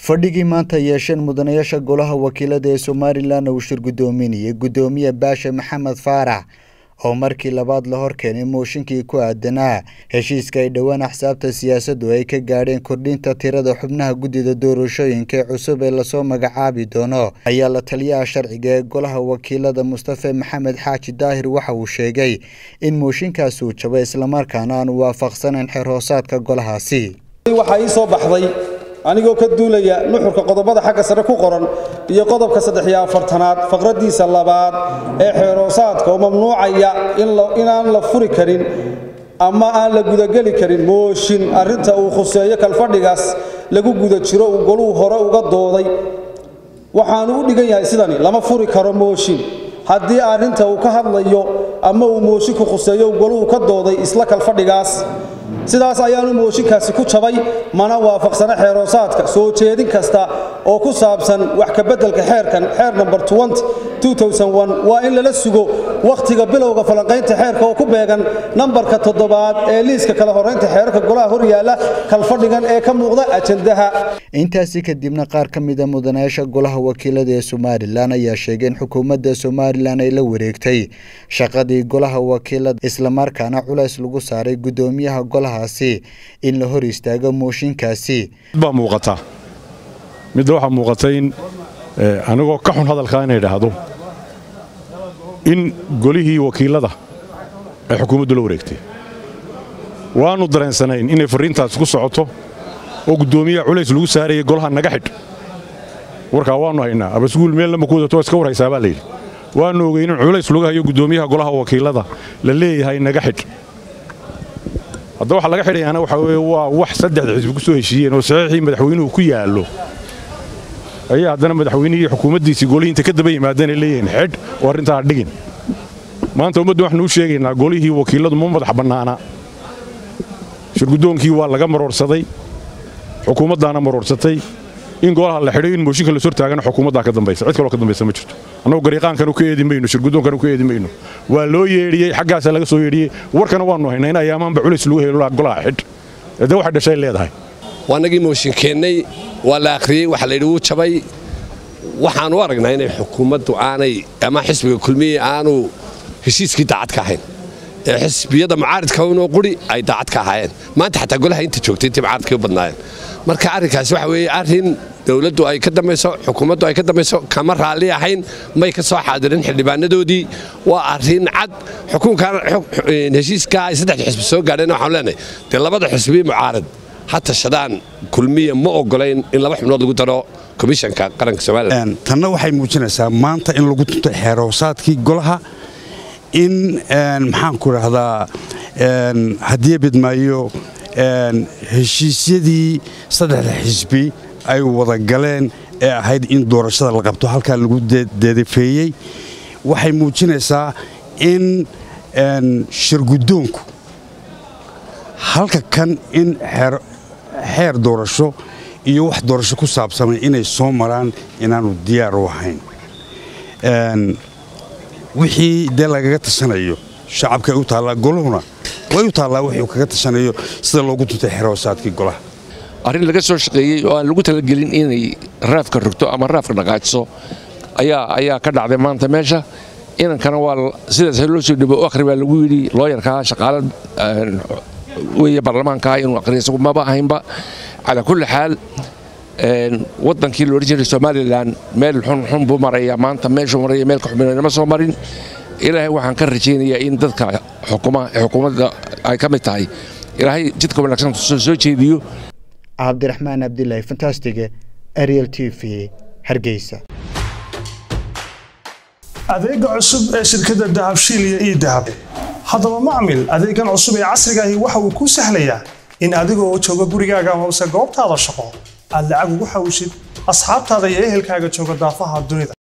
fadhigii maanta yeesheen mudanayaasha golaha wakiilada ee somalilan uu shir guddoominayay guddoomiye baashe maxamed faarax oo markii labaad la hor keenay mooshinkii ku aadanaa heshiiska ay dhowaan axsaabta siyaasaddu ay ka gaadheen kordhinta tirada xubnaha guddida doorashooyinka ee cusub ee lasoo magacaabi doono ayaa la taliyaha sharciga ee golaha wakiilada mustafe maxamed xaaji daahir waxa uu sheegay in mooshinkaasi uu jabay islamarkaana aanu waafaqsanayn xeer hoosaadka golahaasi waxaa ii soo baxday anigoo ka duulaya nuxurka qodobada xagga sare ku qoran iyo qodobka saddex-iyo afartanaad faqraddiisa labaad ee xeeroosaadka oo mamnuucaya inaan la furi karin ama aan la gudageli karin mooshin arrinta uu khuseeyo kalfadhigaas lagu guda jiro uu goluhu hore uga dooday waxaanu u dhigan yahay sidani lama furi karo mooshin haddii arrinta uu ka hadlayo ama uu moosinku khuseeyo uu goluhu ka dooday isla kalfadhigaas sidaas ayaanu mooshinkaasi ku jabay mana waafaqsana xeeroosaadka soo jeedin kasta oo ku saabsan wax kabeddelka xeerkan xeer namber waa in lala sugo wakhtiga bilowga falanqaynta xeerka oo ku beegan nambarka toddobaad ee liiska kala horraynta xeerarka golaha hor yaalla kalfadhigan ee ka muuqda ajandaha intaasi kadibna qaar ka mida mudanayaasha golaha wakiilada ee somalilan ayaa sheegay in xukuumadda somalilan ay la wareegtay shaqadii golaha wakiilada islamarkaana culays lagu saaray guddoomiyaha golahaasi in la hor istaago mooshinkaasi baa muuqata midda waxaa muuqata in anigoo ka xun hadalkaa inay idhaahdo in golihii wakiilada ay xukuumaddu la wareegtay waannu dareensanayn inay farriintaasi ku socoto oo guddoomiyaha culays lagu saarayay golaha naga xidh warkaa waannu haynaa abasguul meel lama ku wadato iska warhaysaa baa layidhi waannu ogeyn in culays lagu hayo guddoomiyaha golaha wakiilada la leeyahay naga xidh hadda waxa laga xidhayaana waxaa weye waa wax saddexda xisbi ku soo heshiiyeen oo saxiixii madaxweynuhu ku yaallo ayaa haddana madaxweynihii xukuumaddiisii golihiinta ka daba yimaadeen ay leeyihiin xidh oo arrintaa dhigin maanta ummadda waxaanu u sheegaynaa golihii wakiilladu ma madax bannaana shirguddoonkii waa laga maroorsaday xukuumaddaana maroorsatay in golaha la xidhay in mooshinka la sortaagana xukuumaddaa ka dambaysa cid kaloo ka dambaysa ma jirto annagu gariiqaankanu ka eedi mayno shirguddoonkanu ka eedi mayno waa loo yeedhiyey xaggaasaa laga soo yeedhiyey warkana waannu haynaa in ayaamaanba culays lagu helo golaha xidh de waxay dhashay leedahay waanagii mooshin keennay waa la akhriyey waxa layidhi wuu jabay waxaan u aragnaa inay xukuumaddu aanay ama xisbiga kulmiye aanu heshiiskii daacad ka ahayn ee xisbiyada mucaaridka unoo quri ay daacad ka ahaayeen maanta xataa golaha inta joogtay intii mucaaridkay u badnaayeen marka arrinkaasi waxa weeye arrin dowladdu ay ka dambayso xukuumaddu ay ka dambayso kama raalli ahayn may ka soo xaadirin xildhibaanadoodii waa arrin cad xukunkan heshiiskaa ay saddexda xisbi soo gaadheen waxaan leenahay dee labada xisbi mucaarad ha tashadaan kulmiya ma ogolayn in laba xubnood lagu daro komishanka qaranka somalilan tanna waxay muujinaysaa maanta in lagu tuntay xeeroosaadkii golaha in maxaanku idhaahdaa haddii bidmaayo heshiisyadii saddexda xisbi ay wada galeen ee ahayd in doorashada la qabto halkaa lagu deedafeeyey waxay muujinaysaa in shirguddoonku halka kan in xeer doorasho iyo wax doorasho ku saabsamay inay soo maraan inaannu diyaar u ahayn wixii dee lagaga tashanayo shacabkay u taallaa goluhuna way u taallaa wixii kaga tashanayo sida loogu tuntay xeroosaadkii golaha arrin laga soo shaqeeyey oo aan lagu talagelin inay raafka rogto ama raafka dhaqaajiso ayaa ka dhacday maanta meesha inankana waa sidaas loo soo dhibo akhri baa lagu yidhi looyarkaa shaqaala weeye baarlamaankaa inuu akhriya isagu maba ahaynba calaa kulli xaal waddankii la odhan jiray somalilan meel xunxun buu maraya maanta meeshuu maraya meel ka xuminama soo marin ilaahay waxaan ka rajaynayaa in dadka xukuumadda ay ka mid tahay ilaahay jidka wanaagsan soo jeediyo cabdiraxmaan abdilaahi fantastige ariel t v hargeysa adeega cusub ee shirkadda dahabshiil iyo ii dahab haddaba macmil adeegan cusub ee casrigaahi waxa uu kuu sahlayaa in adigoo jooga gurigaaga hoose goobtaada shaqo aad lacag ugu xawshid asxaabtaada iyo ehelkaaga jooga daafaha dunida